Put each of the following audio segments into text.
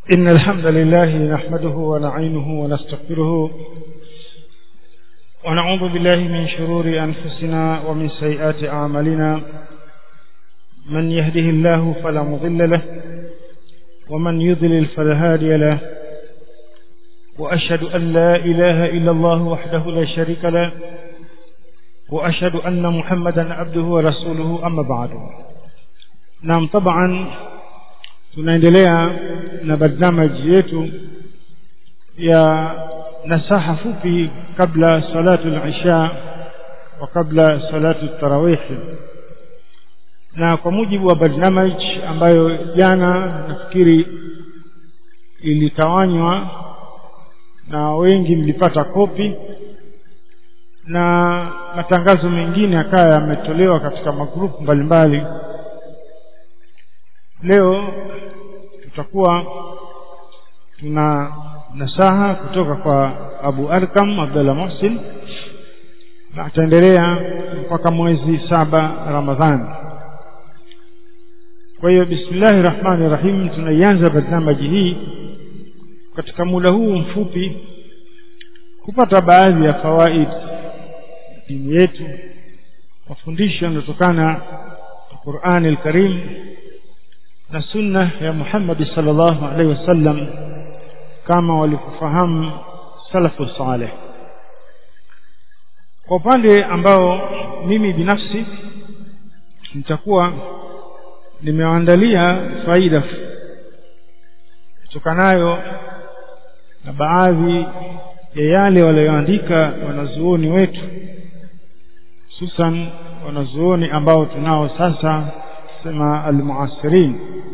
إن الحمد لله نحمده ونعينه ونستغفره ونعوذ بالله من شرور أنفسنا ومن سيئات أعمالنا من يهده الله فلا مضل له ومن يضلل فلا هادي له وأشهد أن لا إله إلا الله وحده لا شريك له وأشهد أن محمدا عبده ورسوله أما بعد نعم طبعا tunaendelea na barnamaji yetu ya nasaha fupi kabla salatu al-isha wa kabla salatu tarawih na kwa mujibu wa barnamaj ambayo jana nafikiri ilitawanywa na wengi mlipata kopi na matangazo mengine akawa yametolewa katika magrupu mbalimbali leo tutakuwa tuna nasaha kutoka kwa Abu Arkam Abdullah Muhsin na ataendelea mpaka mwezi saba Ramadhani kwa hiyo bismillahir rahmanir rahim tunaianza barnamaji hii katika muda huu mfupi kupata baadhi ya fawaid dini yetu mafundisho yanayotokana na Qur'an al-Karim na sunna ya Muhammad sallallahu alaihi wasallam kama walivyofahamu salafu saleh kwa upande ambao mimi binafsi nitakuwa nimeandalia faida kutokanayo na baadhi ya yale walioandika wanazuoni wetu hususan wanazuoni ambao tunao sasa sema almuasirin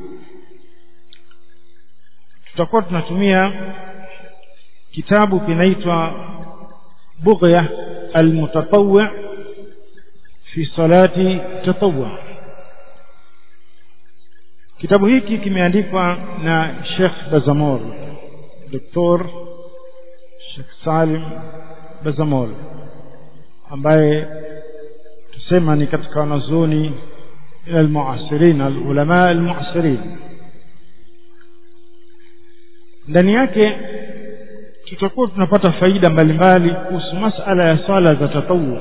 tutakuwa tunatumia kitabu kinaitwa bughya almutatawwi fi salati tatawwu kitabu hiki kimeandikwa na Sheikh Bazamol Dr. Sheikh Salim Bazamol ambaye tusema ni katika wanazuoni إلى المعاصرين العلماء المعاصرين ndani yake tutakuwa tunapata faida mbalimbali kuhusu masala ya swala za tatawu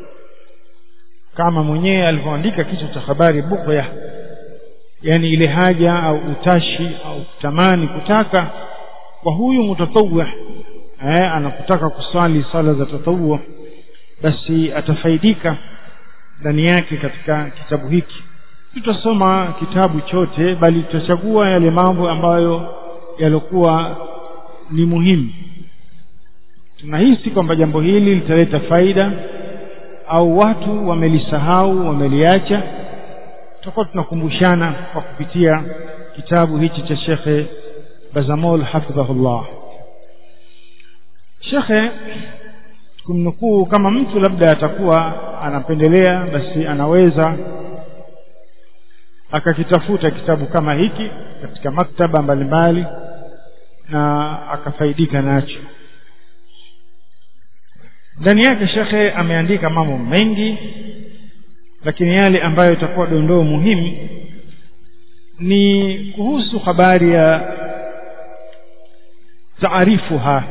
kama mwenyewe alivyoandika kichwa cha habari bughya yani ile haja au utashi au kutamani kutaka kwa huyu mutatawwi eh anapotaka kuswali swala za tatawu basi atafaidika ndani yake katika kitabu hiki tutasoma kitabu chote bali tutachagua yale mambo ambayo yalikuwa ni muhimu tunahisi kwamba jambo hili litaleta faida au watu wamelisahau wameliacha tutakuwa tunakumbushana kwa kupitia kitabu hichi cha Shekhe Bazamol hafidhahullah Shekhe kumnukuu kama mtu labda atakuwa anapendelea basi anaweza akakitafuta kitabu kama hiki katika maktaba mbalimbali na akafaidika nacho ndani yake shekhe ameandika mambo mengi lakini yale ambayo itakuwa dondoo muhimu ni kuhusu habari ya taarifuha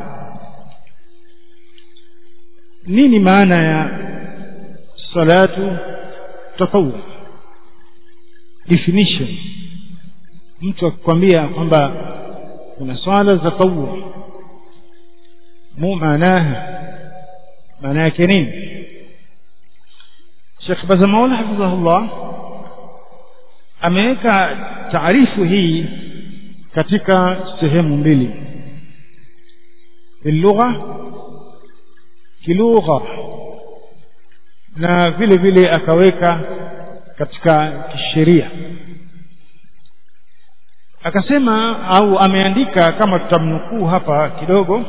nini maana ya salatu tatawu definition mtu akikwambia kwamba kuna swala za tatawu mu maanaha maana yake nini Sheikh Bazamaul hafidhahullah ameweka taarifu hii katika sehemu mbili lugha kilugha na vile vile akaweka katika kisheria akasema au ameandika kama tutamnukuu hapa kidogo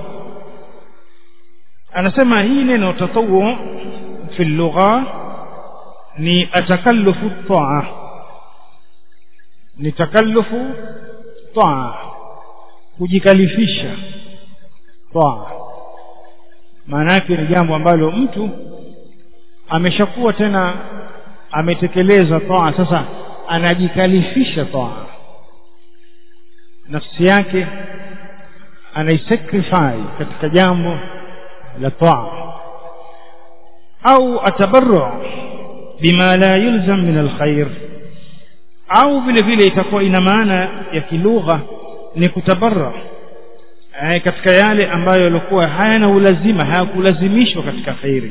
anasema hii neno tatawu fi lugha ni atakallufu taa ni takallufu taa kujikalifisha taa maana yake ni jambo ambalo mtu ameshakuwa tena ametekeleza taa sasa anajikalifisha taa nafsi yake anaisacrifice katika jambo la taa au atabarru bima la yulzam min alkhair au vile vile itakuwa ina maana ya kilugha ni kutabarra eh, katika yale ambayo yalikuwa hayana ulazima hayakulazimishwa katika khairi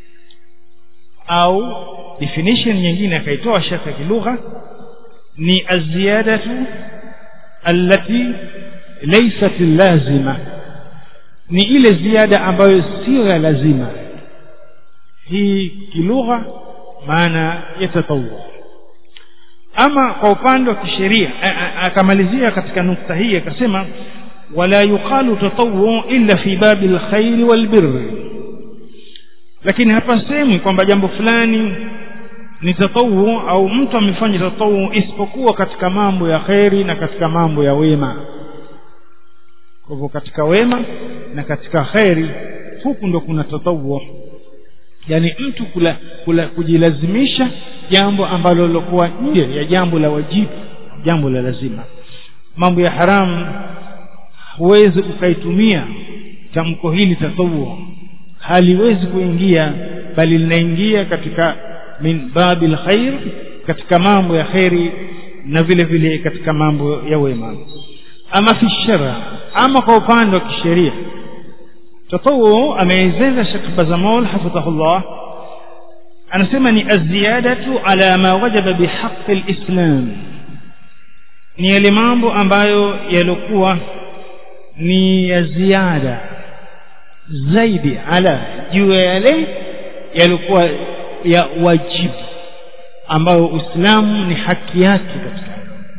au definition nyingine akaitoa shaka kilugha ni aziyadatu allati laysat lazima ni ile ziada ambayo sio ya lazima hii kilugha maana ya tatawwu ama kwa upande wa kisheria akamalizia katika nukta hii akasema wala yuqalu tatawwu illa fi babi alkhair walbirr lakini hapa sehemu kwamba jambo fulani ni tatawu au mtu amefanya tatawu isipokuwa katika mambo ya kheri na katika mambo ya wema kwa hivyo katika wema na katika kheri huku ndo kuna tatawu yani mtu kula, kula kujilazimisha jambo ambalo lilokuwa nje ya jambo la wajibu jambo la lazima mambo ya haramu huwezi ukaitumia tamko hili tatawu haliwezi kuingia bali linaingia katika min babil khair katika mambo ya khairi na vile vile katika mambo ya wema ama fi shara ama kwa upande wa kisheria tatawu ameeleza Sheikh Bazamol hafidhahullah anasema ni aziyadatu ala ma wajaba bihaqqi alislam ni yale mambo ambayo yalikuwa ni ya ziada zaidi ala juu ya yale yalikuwa ya wajibu ambayo Uislamu ni haki yake katika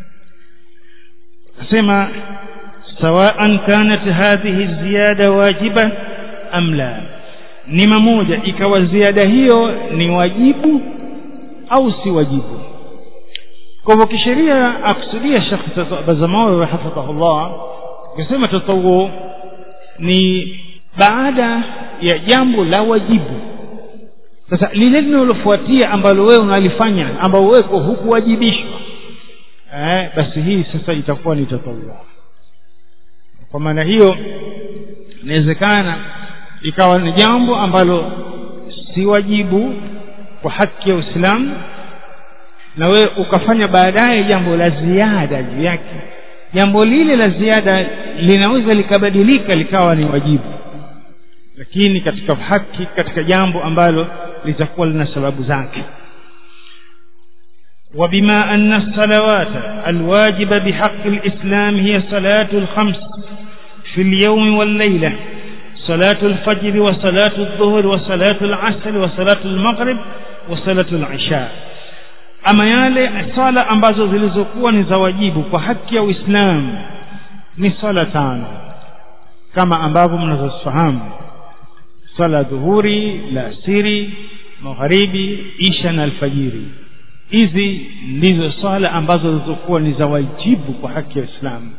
nasema sawaan kanat hadhihi ziyada wajiba am la ni mamoja ikawa ziada hiyo ni wajibu au si wajibu kwa hivyo kisheria akusudia Sheikh Bazamawi hafidhahullah akisema tatawu ni baada ya jambo la wajibu sasa lile linalofuatia ambalo wewe unalifanya ambao wewe hukuwajibishwa eh, basi hii sasa itakuwa ni tatawu kwa maana hiyo inawezekana ikawa ni jambo ambalo si wajibu kwa haki ya Uislamu na wewe ukafanya baadaye jambo la ziada juu yake jambo lile la ziada linaweza likabadilika likawa ni wajibu lakini katika haki katika jambo ambalo litakuwa lina sababu zake وبما أن الصلوات الواجبة بحق الإسلام هي صلاة الخمس في اليوم والليلة صلاة الفجر وصلاة الظهر وصلاة العصر وصلاة المغرب وصلاة العشاء ama yale sala ambazo zilizokuwa ni za wajibu kwa haki ya Uislamu ni sala tano kama ambavyo mnazofahamu sala dhuhuri la asiri magharibi isha na alfajiri hizi ndizo swala ambazo zilizokuwa ni za wajibu kwa haki ya Uislamu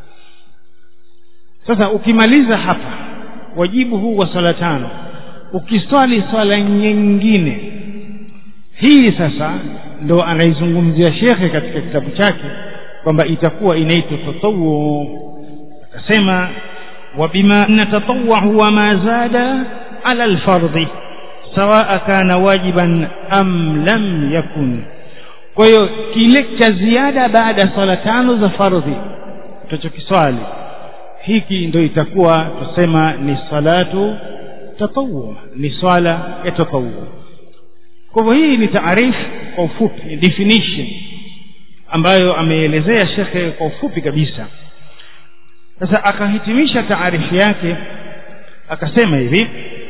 sasa ukimaliza hapa wajibu huu wa swala tano ukiswali swala nyingine hii sasa ndo anaizungumzia shekhe katika kitabu chake kwamba itakuwa inaitwa tatawu akasema وبما أن تطوع هو ما زاد على الفرض سواء كان واجبا أم لم يكن kwa hiyo kile cha ziada baada ya swala tano za fardhi tutachokiswali hiki ndo itakuwa tusema ni salatu tatawu ni swala ya tatawu kwa hivyo hii ni taarifu kwa ufupi ni definition ambayo ameelezea shekhe kwa ufupi kabisa sasa akahitimisha taarifu yake akasema hivi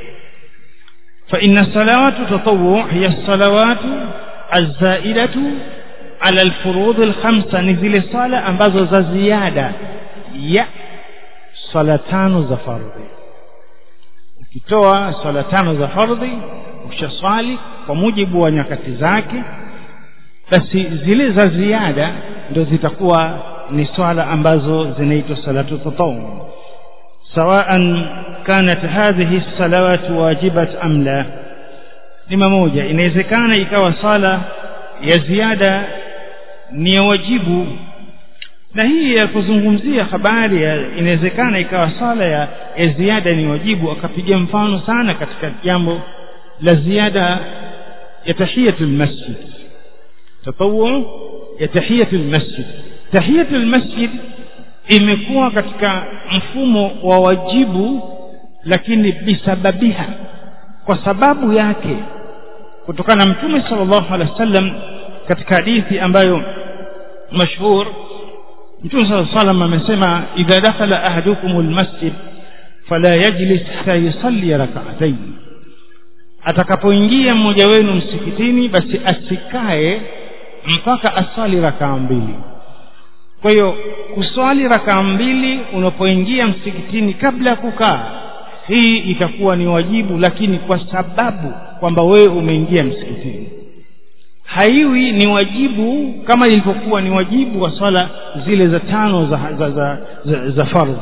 فإن الصلوات تطوع هي الصلوات الزائدة على الفروض الخمسة نزل صلاة ambazo za ziada ya swala tano za fardhi ukitoa swala tano za fardhi ukishaswali kwa mujibu wa nyakati zake basi zile za ziada ndio zitakuwa ni swala ambazo zinaitwa salatu tatawu sawaan kanat hadhihi salawat wajibat am la ni mamoja inawezekana ikawa sala ya ziada ni ya wajibu na hii ya kuzungumzia habari ya inawezekana ikawa sala ya, ya ziada ni wajibu akapiga mfano sana katika jambo la ziada ya tahiyatul masjid tatawu ya tahiyatul masjid tahiyatul masjid imekuwa katika mfumo wa wajibu lakini bisababiha kwa sababu yake kutokana na mtume sallallahu alaihi wasallam katika hadithi ambayo mashhur mtume sallallahu alaihi wasallam amesema idha dakhala ahadukum almasjid fala yajlis hatta yusalli rak'atayn atakapoingia mmoja wenu msikitini basi asikae mpaka aswali rakaa mbili kwa hiyo kuswali rakaa mbili unapoingia msikitini kabla ya kukaa hii itakuwa ni wajibu lakini kwa sababu kwamba wewe umeingia msikitini haiwi ni wajibu kama ilivyokuwa ni wajibu wa swala zile za tano za, za, za, za, za fardhi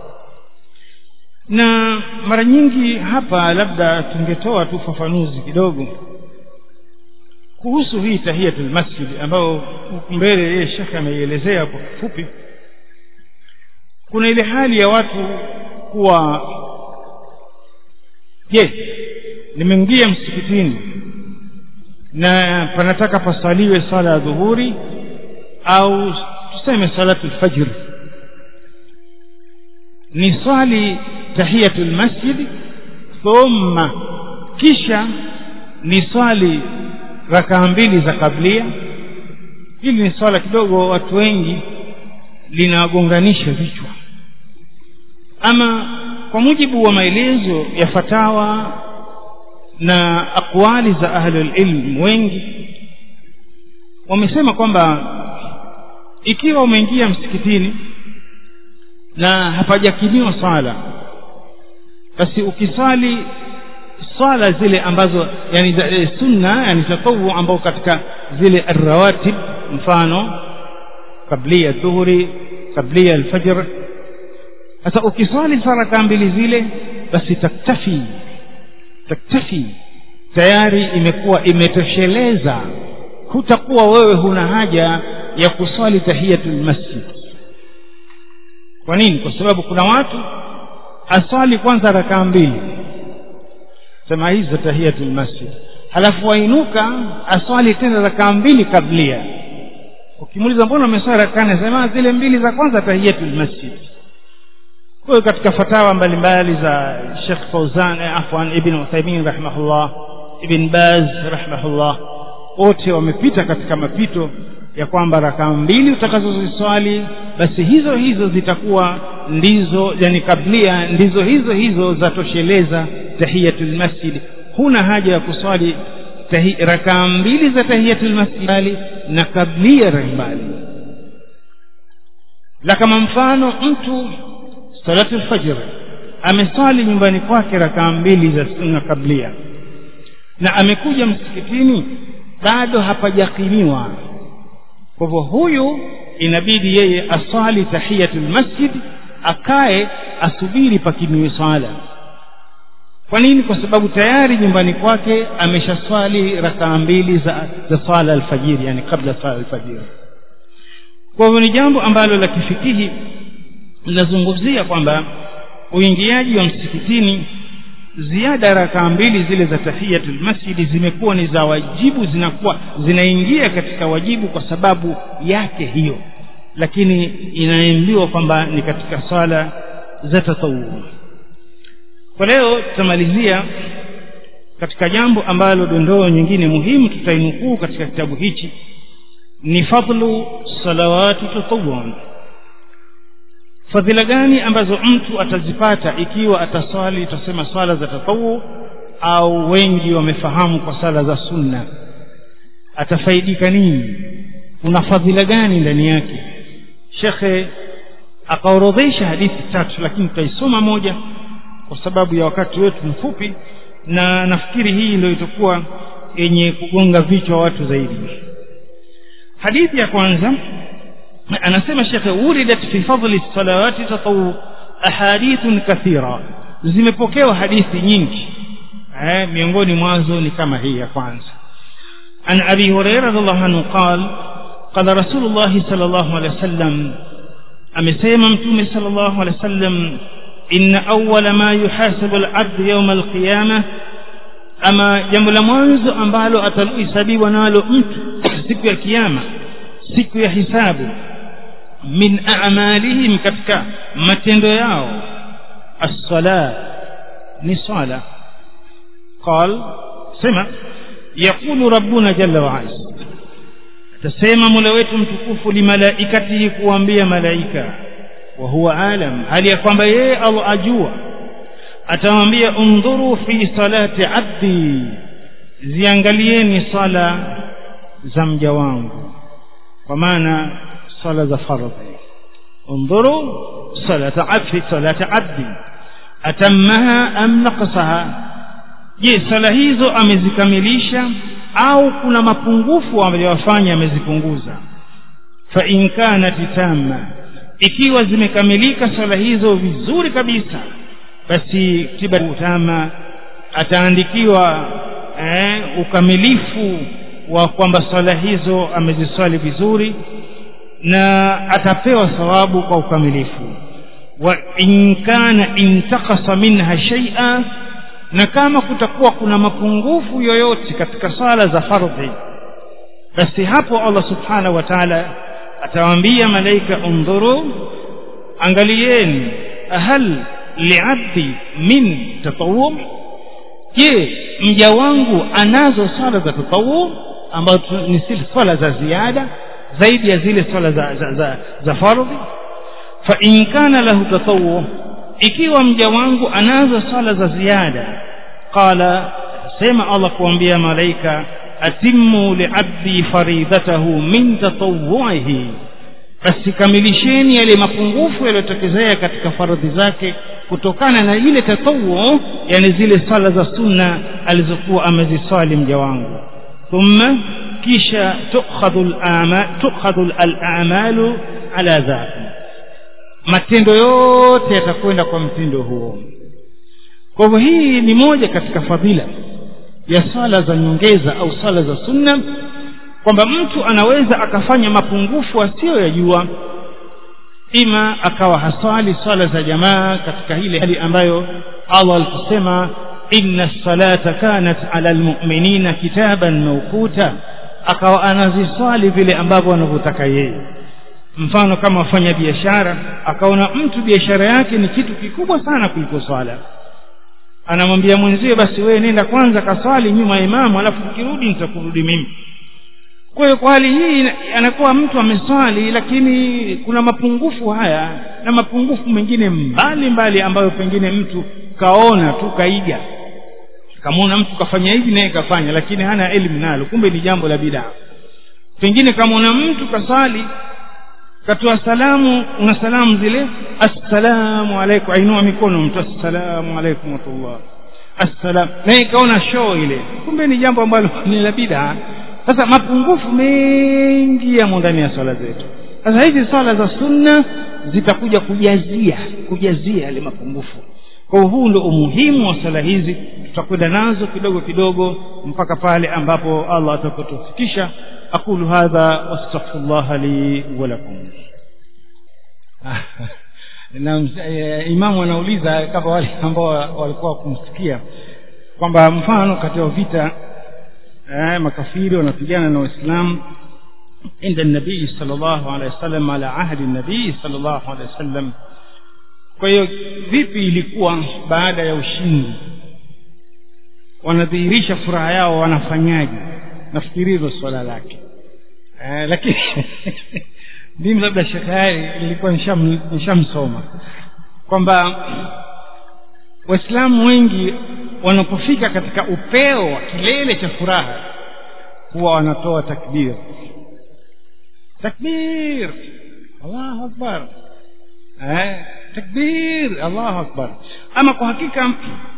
na mara nyingi hapa labda tungetoa tu ufafanuzi kidogo kuhusu hii tahiyatul masjid ambayo huku mbele yeye shekhe ameielezea kwa kifupi kuna ile hali ya watu kuwa je nimeingia msikitini na panataka pasaliwe sala ya dhuhuri au tuseme salatu lfajr ni swali tahiyatul masjid thumma kisha ni swali rakaa mbili za kablia hili ni swala kidogo watu wengi linawagonganisha vichwa ama kwa mujibu wa maelezo ya fatawa na aqwali za ahlul ilm wengi wamesema kwamba ikiwa umeingia msikitini na hapajakimiwa swala basi ukiswali swala zile ambazo yani e, sunna yani tatawu ambao katika zile arrawatib mfano kablia dhuhuri kablia alfajr sasa ukiswali saraka mbili zile basi taktafi taktafi tayari imekuwa imetosheleza hutakuwa wewe huna haja ya kuswali tahiyatul masjid kwa nini kwa sababu kuna watu aswali kwanza rakaa mbili sema hizi za tahiyatul masjid halafu wainuka aswali tena rakaa mbili kablia ukimuuliza mbona umeswali rakaa nne sema zile mbili za kwanza tahiyatul masjid kwa hiyo katika fatawa mbalimbali za Sheikh Fauzan eh, afwan Ibn Uthaymeen rahimahullah Ibn Baz rahimahullah wote wamepita katika mapito ya kwamba rakaa mbili utakazoziswali basi hizo hizo zitakuwa ndizo yani kablia ndizo hizo hizo zatosheleza tahiyatul masjid huna haja ya kuswali rakaa mbili za tahiyatul masjid na kablia mbali la kama mfano mtu salatu lfajr ameswali nyumbani kwake rakaa mbili za sunna kablia na amekuja msikitini bado hapajakimiwa kwa hivyo huyu inabidi yeye aswali tahiyatul masjid akae asubiri pakimiwe swala kwa nini kwa sababu tayari nyumbani kwake ameshaswali rakaa mbili za, za swala alfajiri yani kabla swala alfajiri kwa hivyo ni jambo ambalo la kifikihi linazungumzia kwamba uingiaji wa msikitini ziada rakaa mbili zile za tahiyatul masjidi zimekuwa ni za wajibu zinakuwa zinaingia katika wajibu kwa sababu yake hiyo lakini inaambiwa kwamba ni katika swala za tatawuu kwa leo tutamalizia katika jambo ambalo dondoo nyingine muhimu tutainukuu katika kitabu hichi ni fadlu salawati tatawuan fadhila gani ambazo mtu atazipata ikiwa ataswali tutasema swala za tatawu au wengi wamefahamu kwa sala za sunna atafaidika nini kuna fadhila gani ndani yake shekhe akaorodhesha hadithi tatu lakini tutaisoma moja kwa sababu ya wakati wetu mfupi na nafikiri hii ndio itakuwa yenye kugonga vichwa watu zaidi hadithi ya kwanza anasema shekhe wuridat fi fadli salawati tatawu ahadithun kathira zimepokewa hadithi nyingi eh, miongoni mwazo ni kama hii ya kwanza an abi huraira radhiallahu anhu qal قال رسول الله صلى الله عليه وسلم amesema mtume sallallahu alaihi wasallam inna awwala ma yuhasabu al-abd yawm al-qiyamah ama jambo la mwanzo ambalo atalihesabiwa nalo mtu siku ya kiyama siku ya hisabu min a'malihim katika matendo yao as-sala ni sala قال سمع يقول ربنا جل وعلا تسمع mola wetu mtukufu limalaikatihi kuambia malaika wa huwa alam hali ya kwamba yeye Allah ajua atamwambia undhuru fi salati abdi ziangalieni sala za mja wangu kwa maana sala za fardhi undhuru salata abdi salata abdi atammaha am naqsaha je sala hizo amezikamilisha au kuna mapungufu aliyofanya amezipunguza fa in kanat tamma ikiwa zimekamilika sala hizo vizuri kabisa basi tiba tama ataandikiwa eh, ukamilifu wa kwamba swala hizo ameziswali vizuri na atapewa thawabu kwa ukamilifu wa in kana intakasa minha shay'a na kama kutakuwa kuna mapungufu yoyote katika sala za fardhi basi hapo Allah subhanahu wa ta'ala atawaambia malaika undhuru angalieni hal liabdi min tatawu je mja wangu anazo swala za tatawu ambazo ni swala za ziada zaidi ya zile swala za, za, za, za fardhi fa in kana lahu tatawu ikiwa mja wangu anazo swala za ziada qala sema Allah kuambia malaika atimmu liabdi faridatahu min tatawwuhi basi kamilisheni yale mapungufu yaliyotokezea katika faradhi zake kutokana na ile tatawu yani zile sala za sunna alizokuwa ameziswali mja wangu thumma kisha tukhadhu al-a'mal tukhadhu al-a'malu ala dhati matendo yote yatakwenda kwa mtindo huo kwa hivyo hii ni moja katika fadhila ya sala za nyongeza au sala za sunna kwamba mtu anaweza akafanya mapungufu asiyoyajua ima akawa haswali swala za jamaa katika ile hali ambayo Allah alikusema inna salata kanat ala almu'minina kitaban mawquta akawa anaziswali vile ambavyo anavyotaka yeye mfano kama wafanya biashara akaona mtu biashara yake ni kitu kikubwa sana kuliko swala anamwambia mwenzie basi wewe nenda kwanza kaswali nyuma ya imamu alafu ukirudi nitakurudi mimi kwa hiyo kwa hali hii anakuwa mtu ameswali lakini kuna mapungufu haya na mapungufu mengine mbali mbali ambayo pengine mtu kaona tu kaiga kamwona mtu kafanya hivi naye kafanya lakini hana elimu nalo kumbe ni jambo la bidaa pengine kamwona mtu kaswali katoa salamu una salamu zile assalamu alaikum ainua mikono mtu assalamu alaikum watullah assalam naye kaona show ile kumbe ni jambo ambalo ni la bidaa sasa mapungufu mengi yamo ndani ya swala zetu sasa hizi swala za sunna zitakuja kujazia kujazia yale mapungufu kwa huu ndio umuhimu wa swala hizi tutakwenda nazo kidogo kidogo mpaka pale ambapo Allah atakapotufikisha aqulu hadha wastaghfirullah li wa lakum na imamu anauliza kama wale ambao walikuwa kumsikia kwamba mfano katika vita eh, makafiri wanapigana na waislamu عند النبي صلى الله عليه وسلم على عهد النبي صلى الله عليه وسلم kwa hiyo vipi ilikuwa baada ya ushindi wanadhihirisha furaha yao wanafanyaje nafikiri hilo swala lake eh, lakini mimi labda shekayari ilikuwa nishamsoma kwamba waislamu wengi wanapofika katika upeo wa kilele cha furaha huwa wanatoa takbir takbir allahu akbar eh, takbir allahu akbar ama kwa hakika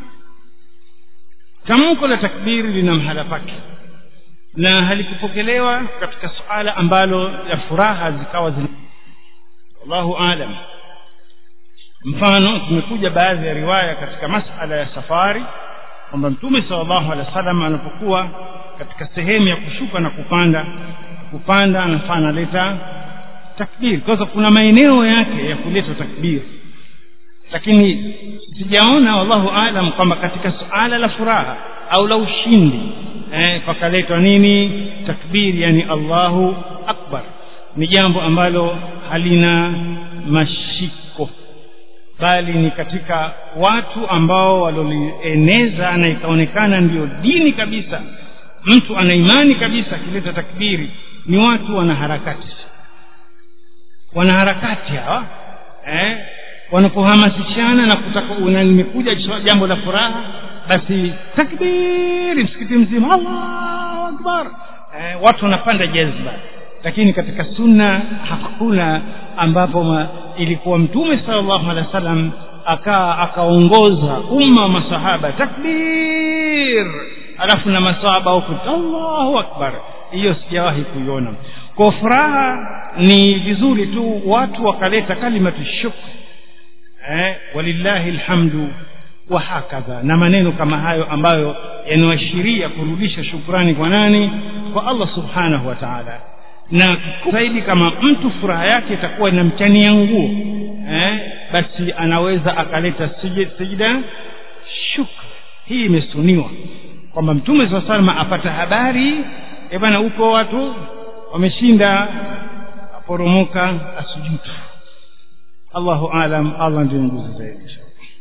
tamko la takbiri lina mhala pake na halikupokelewa katika suala ambalo ya furaha zikawa zina wallahu alam mfano tumekuja baadhi ya riwaya katika masala ya safari kwamba mtume sallallahu alaihi wasallam anapokuwa katika sehemu ya kushuka na kupanda kupanda anafaa analeta takbir kwa sababu kuna maeneo yake ya kuleta takbir lakini sijaona wallahu alam kwamba katika suala la furaha au la ushindi eh, pakaletwa nini takbir yani allahu akbar ni jambo ambalo halina mashiko bali ni katika watu ambao walolieneza na ikaonekana ndio dini kabisa mtu ana imani kabisa akileta takbiri ni watu wanaharakati wanaharakati hawa eh, wanapohamasishana na kutaka una limekuja jambo la furaha basi takbiri msikiti mzima allahu akbar eh, watu wanapanda jazba lakini katika sunna hakuna ambapo ma, ilikuwa mtume sallallahu alaihi wasallam akaa akaongoza umma wa masahaba takbir alafu na masahaba huku allahu akbar hiyo sijawahi kuiona kwa furaha ni vizuri tu watu wakaleta kalimatu shukr eh, walillahi alhamdu wa hakadha na maneno kama hayo ambayo yanaashiria kurudisha shukrani kwa nani kwa allah subhanahu wa taala na zaidi kama mtu furaha yake itakuwa inamchania nguo eh, basi anaweza akaleta sijida shukr hii imesuniwa kwamba mtume saa salama apata habari e bana huko watu wameshinda aporomoka asujudu allahu alam allah ndio nguzi zaidi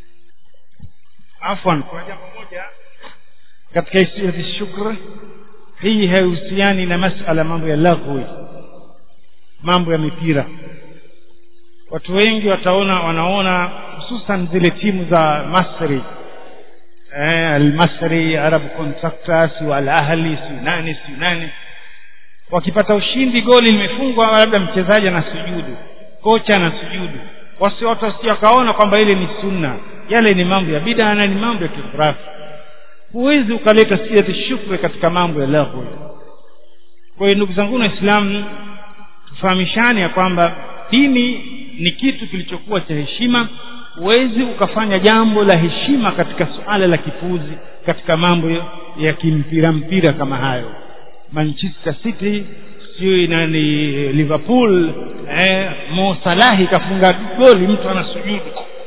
afwan kuna jambo moja katika isiyati shukr hii haihusiani na masala mambo ya laghwi mambo ya mipira watu wengi wataona wanaona hususan zile timu za masri eh, almasri arab contractors wal ahli si nani si nani wakipata ushindi goli limefungwa labda mchezaji anasujudu kocha anasujudu wasi watu wasije wakaona kwamba ile ni sunna yale ni mambo ya bida na ni mambo ya kifurafi huwezi ukaleta siyati shukri katika mambo ya laghwi kwa hiyo ndugu zangu waislamu tufahamishane ya kwamba dini ni kitu kilichokuwa cha heshima huwezi ukafanya jambo la heshima katika suala la kipuzi katika mambo ya kimpira mpira kama hayo manchester city sijui nani liverpool eh, mo salahi kafunga goli mtu anasujudu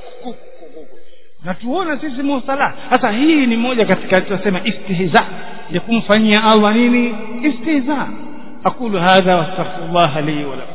na tuona sisi mo salah sasa hii ni moja katika tunasema istihza ya kumfanyia allah nini istihza aqulu hadha wastaghfirullah li wa lakum